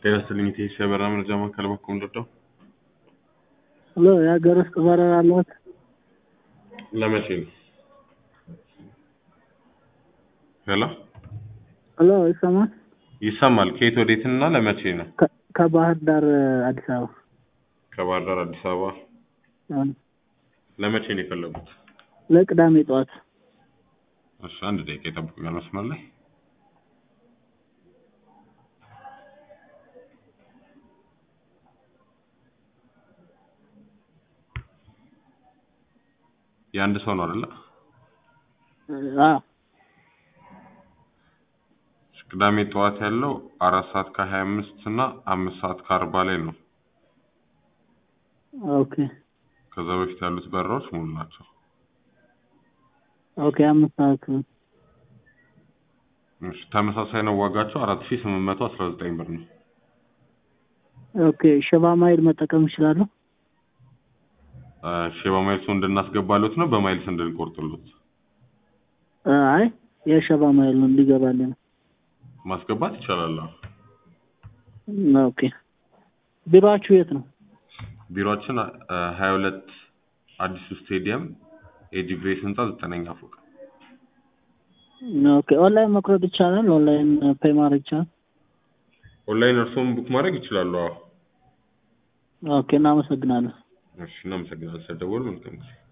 ጤና ይስጥልኝ ኢቴስ የበረራ መረጃ ማዕከል በኩል እንደው ሄሎ የሀገር ውስጥ በረራ አለዎት? ለመቼ ነው? ሄሎ ሄሎ ይሰማል? ይሰማል። ከየት ወዴት እና ለመቼ ነው? ከ- ከባህር ዳር አዲስ አበባ ከባህር ዳር አዲስ አበባ አ፣ ለመቼ ነው የፈለጉት? ለቅዳሜ ጠዋት እሺ አንድ ደቂቃ ይጠብቁኛል መስመር ላይ የአንድ ሰው ነው አይደለ? አ ቅዳሜ ጠዋት ያለው አራት ሰዓት ከሀያ አምስት እና አምስት ሰዓት ከአርባ ላይ ነው። ኦኬ ከዛ በፊት ያሉት በረራዎች ሙሉ ናቸው። ኦኬ አምስት ሰዓት እሺ ተመሳሳይ ነው ዋጋቸው አራት ሺህ ስምንት መቶ አስራ ዘጠኝ ብር ነው። ኦኬ ሸባ ማይል መጠቀም ይችላሉ? እሺ በማይልሱ እንድናስገባሉት ነው በማይልስ እንድንቆርጥሉት አ፣ አይ የሸባ ማይል ነው እንዲገባልን ነው። ማስገባት ይቻላል። አዎ። ኦኬ ቢሮአችሁ የት ነው? ቢሮአችን ሀያ ሁለት አዲሱ ስቴዲየም ኤጂ ግሬስ ህንፃ ዘጠነኛ ፎቅ ኦኬ ኦንላይን መቁረጥ ይቻላል? ኦንላይን ፔይ ማድረግ ይቻላል? ኦንላይን እርስዎም ቡክ ማድረግ ይችላሉ። አዎ። ኦኬ እናመሰግናለን። እሺ እናመሰግናለን ስለደወሉ መልካም ጊዜ